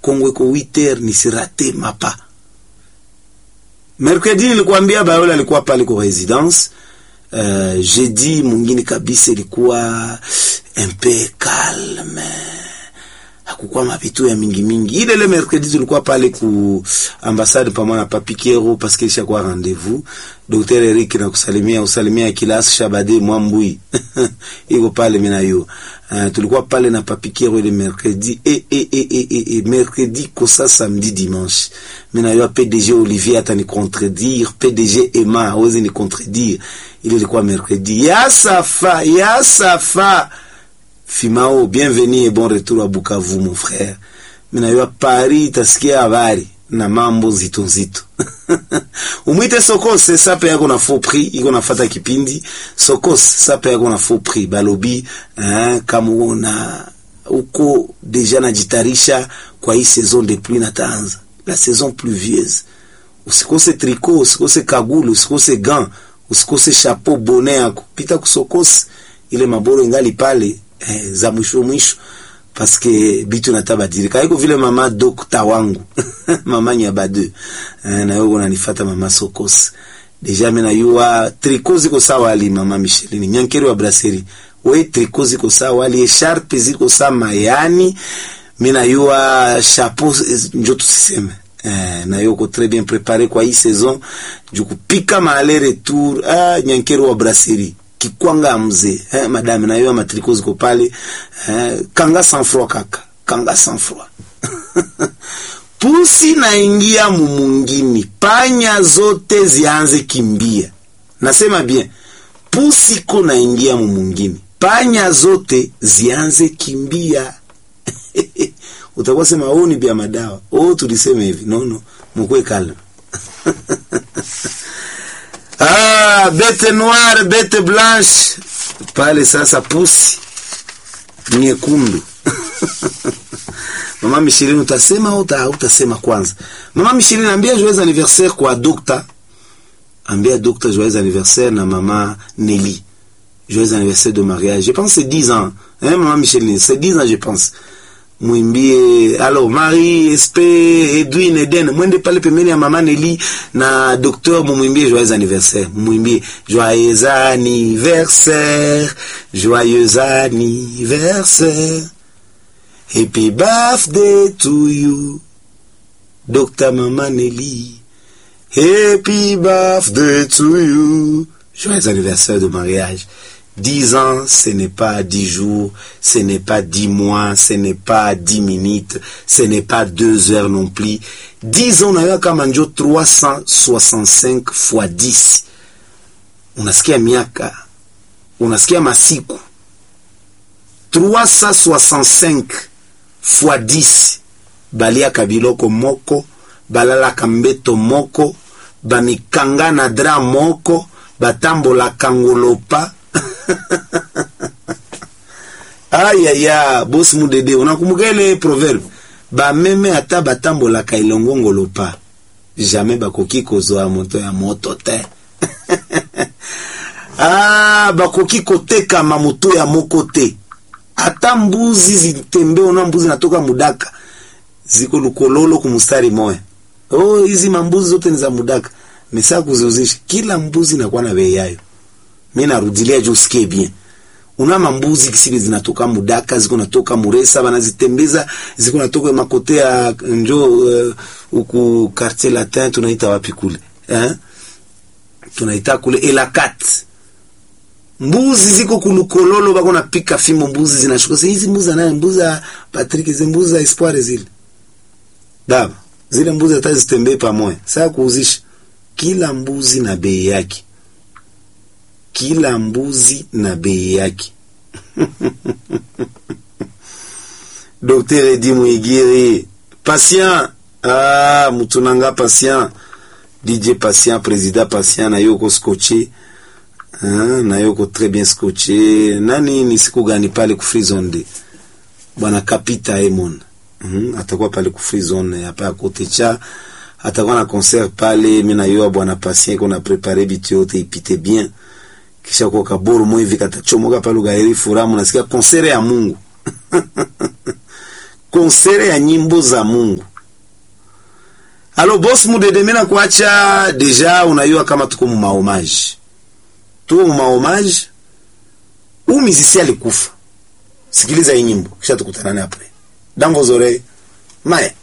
Kongo iko 8h nisirate mapa. Mercredi nilikwambia Bayola alikuwa pale kwa residence. Uh, jeudi mwingine kabisa ilikuwa un peu calme hakukuwa mapitu ya mingi mingi. Ile le mercredi tulikuwa pale ku ambassade pamoja na Papi Kero parce que ishakuwa rendez-vous. Dr. Eric na kusalimia usalimia kilas Shabade Mwambui iko pale mimi na yo. Uh, tulikuwa pale na Papi Kero ile mercredi et et et et, et, et mercredi kosa samedi dimanche. Mimi na yo PDG Olivier atani contredire, PDG Emma hawezi ni contredire. Ile ilikuwa mercredi. Ya safa, ya safa. Fimao, bienvenue et bon retour à Bukavu mon frère. Mina yo Paris tasikia habari na mambo zito nzito. Umwite Sokose sape yako na faux prix, iko nafata kipindi. Sokose sape yako na faux prix balobi hein, kama una uko deja najitarisha kwa hii saison de pluie na taanza. La saison pluvieuse. Usikose tricot, usikose kagulu, usikose gant, usikose chapeau bonnet yako. Pita kusokose ile maboro ingali pale eh, za mwisho mwisho paske bitu natabadilika iko vile mama dokta wangu mama nyabade eh, na yoko nanifata mama sokos deja mimi najua triko ziko sawa ali mama Micheline nyankeri wa brasserie we triko ziko sawa ali echarpe ziko sawa mayani mimi najua chapeau njo tusiseme eh, na yoko très bien préparé kwa hii saison jukupika maale retour ah, nyankeri wa brasserie kikwanga mzee eh, madame na yo matriko ziko pale eh, kanga sans froid kaka kanga sans froid pusi naingia mumungini panya zote zianze kimbia nasema bien pusi ko naingia mumungini panya zote zianze kimbia utakuwa sema oh ni bia madawa oh tulisema hivi no no mkwe kalma Ah, bete noire, bete blanche. Pale sasa pusi nyekundu. Mama Micheline utasema au uta, utasema kwanza? Mama Micheline ambia joyeux anniversaire kwa dokta. Ambia dokta joyeux anniversaire na mama Nelly. Joyeux anniversaire de mariage. Je pense c'est 10 ans. Hein, maman Micheline, c'est 10 ans je pense. mwimbie alors Marie Espe Edwin Eden mwende pale pembeni ya mama Nelly na docteur mumwimbie joyeux anniversaire mumwimbie joyeux anniversaire joyeux anniversaire happy birthday to you Dr mama Nelly happy birthday to you joyeux anniversaire de mariage Dix ans, ce n'est pas dix jours, ce n'est pas dix mois, ce n'est pas dix minutes, ce n'est pas deux heures non plus. Dix ans unawewa kama njo 365 fois 10. Unasikia miaka, unasikia masiku 365 fois 10. Baliaka biloko moko, balalaka mbeto moko, bamikanga na dra moko, batambolaka ngolopa ayaya bosi mudede unakumbuka ile proverbe bameme ata batambolaka elongo ngolopa jamais bakoki kozwa moto ya moto te ah, bakoki kotekama moto ya moko te ata mbuzi zitembe ona mbuzi natoka mudaka ziko lukololo kumustari moya oh hizi mambuzi zote ni za mudaka mesa kuziuzisha kila mbuzi nakuwa na bei yayo mi narudilia juu usikie bien una mambuzi kisibi zinatoka mudaka ziko natoka muresa banazitembeza ziko natoka makote ya njo uh, uku quartier latin tunaita wapi kule eh? tunaita kule elakat mbuzi ziko kulukololo bako napika fimbo mbuzi zinashuka hizi mbuzi anaye mbuzi ya Patrick hizi mbuzi za espoir zile daba zile mbuzi hata zitembee pamoja sasa kuuzisha kila mbuzi na bei yake kila mbuzi na bei yake. Dr. Edi Mwigiri, patient, ah, mutunanga patient, DJ patient, président patient, na yoko scotché, ah, na yoko très bien scotché. Nani ni siku gani pale ku free zone de? Bwana Kapita Emon. Mm, atakuwa pale ku free zone hapa ya kote cha atakuwa na concert pale, mimi na yeye bwana patient kuna prepare bitu yote ipite bien kisha kwa kaburu mwe hivi katachomoka pale ugairi furamu nasikia konsere ya Mungu konsere ya nyimbo za Mungu. Alo boss mudede mina kuacha deja, unayua kama tuko mu mahomaji, tuko mu mahomaji. Huu mizisi alikufa. Sikiliza hii nyimbo kisha tukutanane hapo. Dango zore. Mae